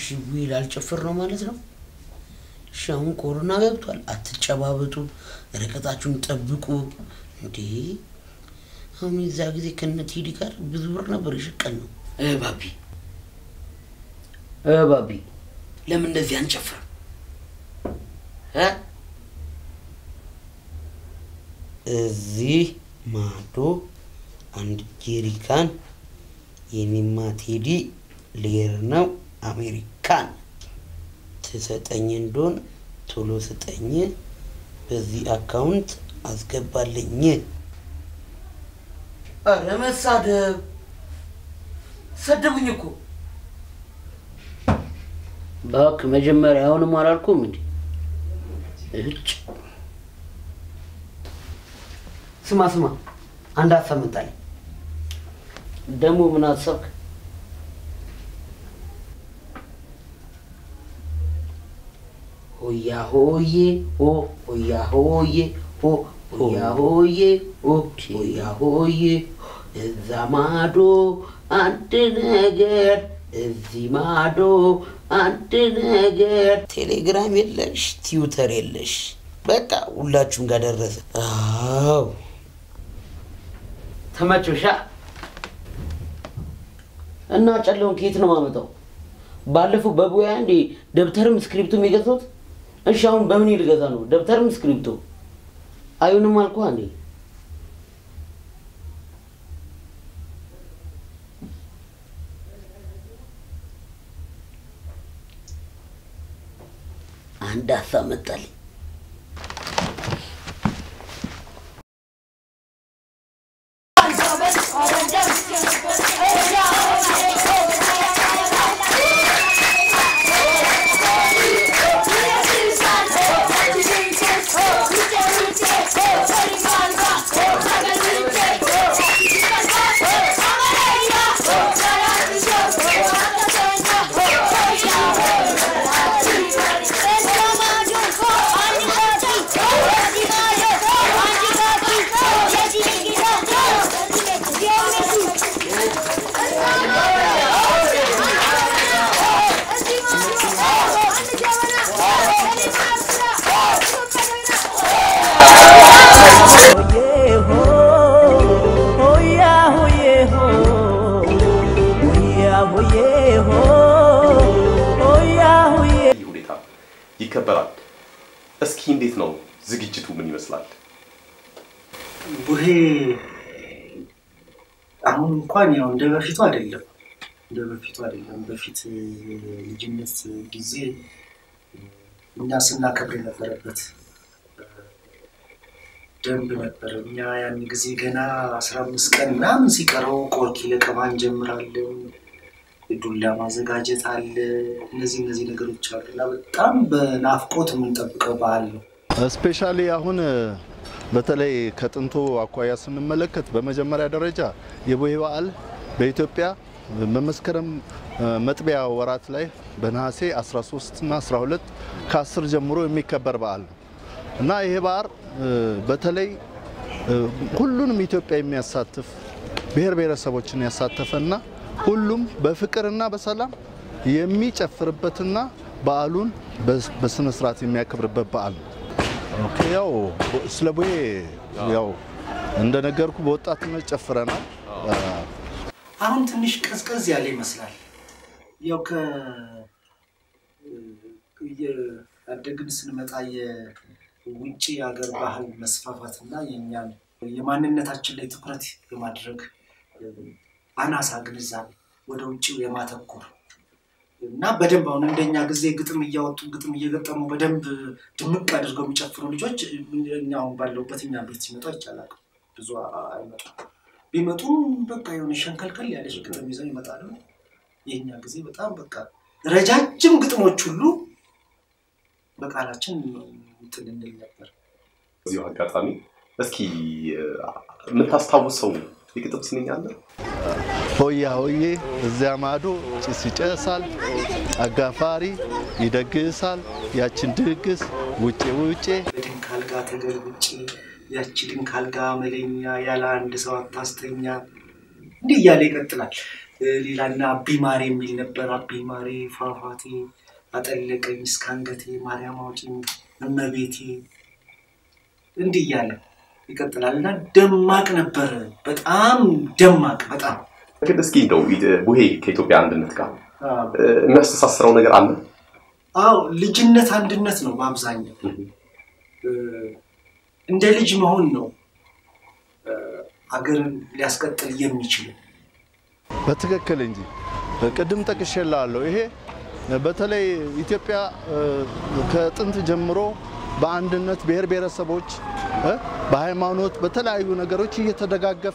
እሺ ቡሄ ላልጨፍር ነው ማለት ነው። እሺ አሁን ኮሮና ገብቷል። አትጨባበጡ፣ ርቀታችሁን ጠብቁ። እንዴ አሁን የዛ ጊዜ ከነ ቴዲ ጋር ብዙ ብር ነበር የሸቀል ነው። እ ባቢ እ ባቢ ለምን እንደዚህ አንጨፍርም? እ እዚህ ማዶ አንድ ጄሪካን የኔማ ቴዲ ሌር ነው አሜሪካን ትሰጠኝ እንደሆን ቶሎ ስጠኝ፣ በዚህ አካውንት አስገባልኝ። ኧረ መሳደብ ሰደቡኝ እኮ እባክህ። መጀመሪያ አሁንም አላልኩም እንዴ? እጭ ስማ ስማ፣ አንድ ሀሳብ መጣልኝ። ደግሞ ምን አሰብክ? ሆያ ሆዬ ሆ ሆያ ሆዬ ሆ ሆያ ሆዬ ሆ ሆያ ሆዬ እዛ ማዶ አንድ ነገር እዚህ ማዶ አንድ ነገር። ቴሌግራም የለሽ፣ ትዊተር የለሽ። በቃ ሁላችሁም ጋር ደረሰ። አዎ ተመቾሻ እና ጨለውን ከየት ነው ማመጣው? ባለፈው በቡያ እንዴ ደብተርም ስክሪፕቱም የገዛሁት። እሺ አሁን በምን ልገዛ ነው? ደብተርም ስክሪፕቶ አይሆንም አልኳ እንዴ። አንድ ሀሳብ መጣልኝ። ይህ ሁኔታ ይከበራል። እስኪ እንዴት ነው ዝግጅቱ? ምን ይመስላል? ቡሄ አሁን እንኳን ያው እንደ በፊቱ አይደለም፣ እንደ በፊቱ አይደለም። በፊት ልጅነት ጊዜ እኛ ስናከብር የነበረበት ደንብ ነበር። እኛ ያን ጊዜ ገና አስራ አምስት ቀን ምናምን ሲቀረው ቆርኪ ለቀማ እንጀምራለን። ዱላ ማዘጋጀት አለ። እነዚህ እነዚህ ነገሮች አሉ እና በጣም በናፍቆት የምንጠብቀው በዓል ነው። ስፔሻሊ አሁን በተለይ ከጥንቱ አኳያ ስንመለከት በመጀመሪያ ደረጃ የቡሄ በዓል በኢትዮጵያ በመስከረም መጥቢያ ወራት ላይ በነሐሴ 13 እና 12 ከ10 ጀምሮ የሚከበር በዓል ነው እና ይሄ በዓል በተለይ ሁሉንም ኢትዮጵያ የሚያሳትፍ ብሔር ብሔረሰቦችን ያሳተፈና ሁሉም በፍቅርና በሰላም የሚጨፍርበትና በዓሉን በስነ ስርዓት የሚያከብርበት በዓል ነው። ኦኬ ያው ስለ ቡሄ ያው እንደነገርኩ በወጣትነት ጨፍረናል። አሁን ትንሽ ቀዝቀዝ ያለ ይመስላል። ያው ከ እያደግን ስንመጣ የውጭ ሀገር ባህል መስፋፋት እና የእኛን የማንነታችን ላይ ትኩረት የማድረግ አናሳ ግንዛቤ ወደ ውጭው የማተኮር እና በደንብ አሁን እንደኛ ጊዜ ግጥም እያወጡ ግጥም እየገጠሙ በደንብ ድምቅ አድርገው የሚጨፍሩ ልጆች እኛ አሁን ባለሁበት እኛ ቤት ሲመጡ አይቻላል። ብዙ አይመጡም። ቢመጡም በቃ የሆነ ሸንከልከል ያለች ግጥም ይዘው ይመጣሉ። የእኛ ጊዜ በጣም በቃ ረጃጅም ግጥሞች ሁሉ በቃላችን እንትን እንል ነበር። እዚሁ አጋጣሚ እስኪ የምታስታውሰው የግጥም ስንኝ አለ? ሆያ ሆዬ እዚያ ማዶ ጭስ ይጨሳል፣ አጋፋሪ ይደግሳል፣ ያችን ድግስ ውጬ ውጬ በድንክ አልጋ ተገልብጬ ያቺ ድንክ አልጋ መለኛ ያለ አንድ ሰው አታስተኛ እንዲህ እያለ ይቀጥላል። ሌላና አቢማሬ የሚል ነበር። አቢማሬ ፏፏቴ አጠለቀኝ እስከ አንገቴ ማርያም አውጪኝ እመቤቴ እንዲህ እያለ ይቀጥላል እና ደማቅ ነበረ። በጣም ደማቅ በጣም ግን እስኪ እንደው ቡሄ ከኢትዮጵያ አንድነት ጋር የሚያስተሳስረው ነገር አለ? አዎ ልጅነት አንድነት ነው በአብዛኛው እንደ ልጅ መሆን ነው አገርን ሊያስቀጥል የሚችለው። በትክክል እንጂ ቅድም ጠቅሼልሃለሁ። ይሄ በተለይ ኢትዮጵያ ከጥንት ጀምሮ በአንድነት ብሔር ብሔረሰቦች እ በሃይማኖት በተለያዩ ነገሮች እየተደጋገፈ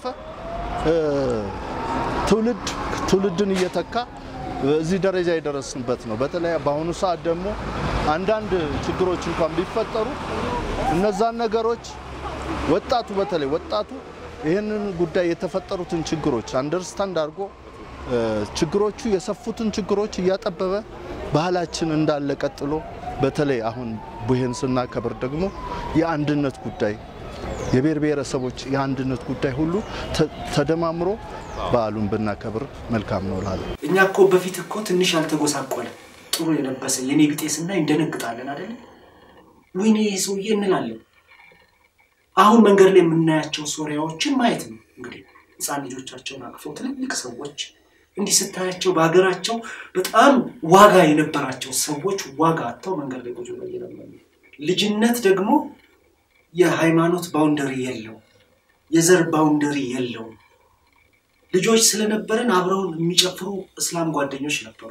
ትውልድ ትውልድን እየተካ እዚህ ደረጃ የደረስንበት ነው። በተለይ በአሁኑ ሰዓት ደግሞ አንዳንድ ችግሮች እንኳን ቢፈጠሩ እነዛን ነገሮች ወጣቱ በተለይ ወጣቱ ይህንን ጉዳይ የተፈጠሩትን ችግሮች አንደርስታንድ አድርጎ ችግሮቹ የሰፉትን ችግሮች እያጠበበ ባህላችን እንዳለ ቀጥሎ በተለይ አሁን ቡሄን ስናከብር ደግሞ የአንድነት ጉዳይ የብሔር ብሔረሰቦች የአንድነት ጉዳይ ሁሉ ተደማምሮ በዓሉን ብናከብር መልካም ነው እላለሁ። እኛ እኮ በፊት እኮ ትንሽ ያልተጎሳቆለ ጥሩ የለበሰ የኔ ቢጤ ስናይ እንደነግጣለን አይደለ? ወይኔ ይሄ ሰውዬ እንላለን። አሁን መንገድ ላይ የምናያቸው ሶሪያዎችን ማየት ነው እንግዲህ ህፃን ልጆቻቸውን አቅፈው ትልልቅ ሰዎች እንዲህ ስታያቸው በሀገራቸው በጣም ዋጋ የነበራቸው ሰዎች ዋጋ አጥተው መንገድ ላይ ቁጭ ብለው እየለመኑ ልጅነት ደግሞ የሃይማኖት ባውንደሪ የለው፣ የዘር ባውንደሪ የለውም። ልጆች ስለነበረን አብረውን የሚጨፍሩ እስላም ጓደኞች ነበሩ።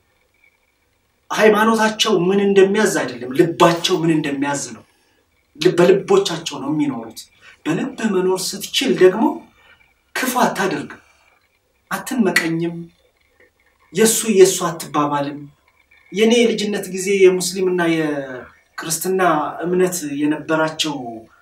ሃይማኖታቸው ምን እንደሚያዝ አይደለም፣ ልባቸው ምን እንደሚያዝ ነው። በልቦቻቸው ነው የሚኖሩት። በልብህ መኖር ስትችል ደግሞ ክፉ አታደርግም፣ አትመቀኝም፣ የእሱ የእሱ አትባባልም። የእኔ የልጅነት ጊዜ የሙስሊምና የክርስትና እምነት የነበራቸው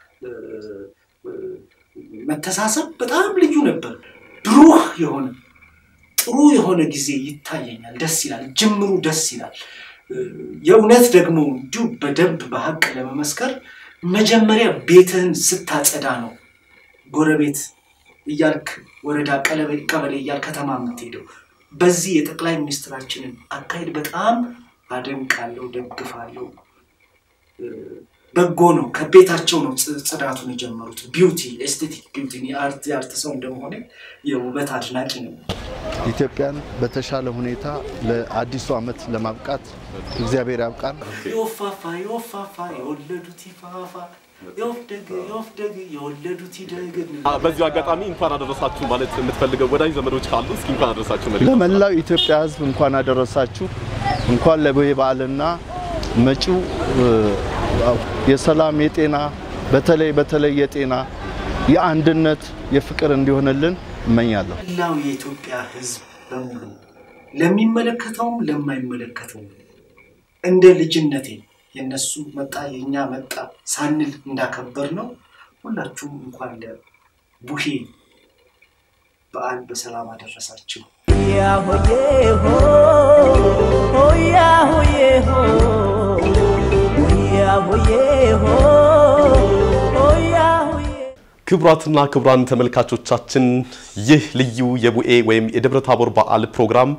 መተሳሰብ በጣም ልዩ ነበር። ብሩህ የሆነ ጥሩ የሆነ ጊዜ ይታየኛል። ደስ ይላል። ጅምሩ ደስ ይላል። የእውነት ደግሞ እንዲሁ በደንብ በሀቅ ለመመስከር መጀመሪያ ቤትህን ስታጸዳ ነው ጎረቤት እያልክ ወረዳ፣ ቀበሌ እያልክ ከተማ የምትሄደው። በዚህ የጠቅላይ ሚኒስትራችንን አካሄድ በጣም አደንቃለሁ፣ ደግፋለሁ። በጎ ነው። ከቤታቸው ነው ጽዳቱን የጀመሩት። ቢዩቲ ኤስቴቲክ ቢዩቲ የአርት የአርት ሰው እንደመሆነ የውበት አድናቂ ነው። ኢትዮጵያን በተሻለ ሁኔታ ለአዲሱ ዓመት ለማብቃት እግዚአብሔር ያብቃን። የወፋፋ የወፋፋ የወለዱት ይፋፋ የወፍደግ የወፍደግ የወለዱት ይደግ። በዚሁ አጋጣሚ እንኳን አደረሳችሁ ማለት የምትፈልገው ወዳጅ ዘመዶች ካሉ እስኪ እንኳን አደረሳችሁ መልእክት ለመላው ኢትዮጵያ ሕዝብ እንኳን አደረሳችሁ። እንኳን ለቡሄ በዓልና መጪው የሰላም የጤና በተለይ በተለይ የጤና የአንድነት የፍቅር እንዲሆንልን እመኛለሁ። መላው የኢትዮጵያ ሕዝብ በሙሉ ለሚመለከተውም ለማይመለከተውም እንደ ልጅነቴ የነሱ መጣ የእኛ መጣ ሳንል እንዳከበር ነው። ሁላችሁም እንኳን ለቡሄ በዓል በሰላም አደረሳችሁ። ክቡራትና ክቡራን ተመልካቾቻችን ይህ ልዩ የቡኤ ወይም የደብረ ታቦር በዓል ፕሮግራም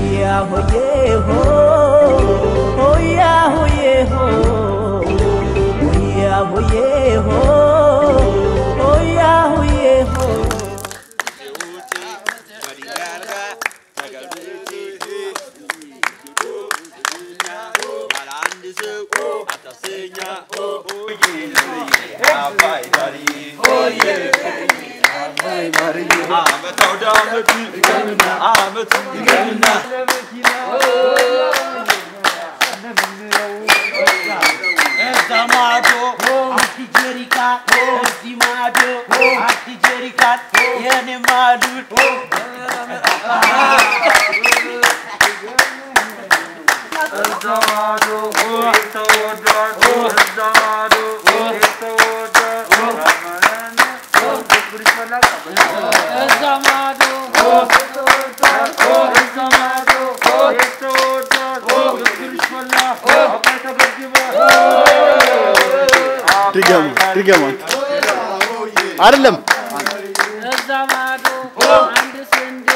ድገሙ ድገሙ። አይደለም እዛ ማዶ አንድ ስንዴ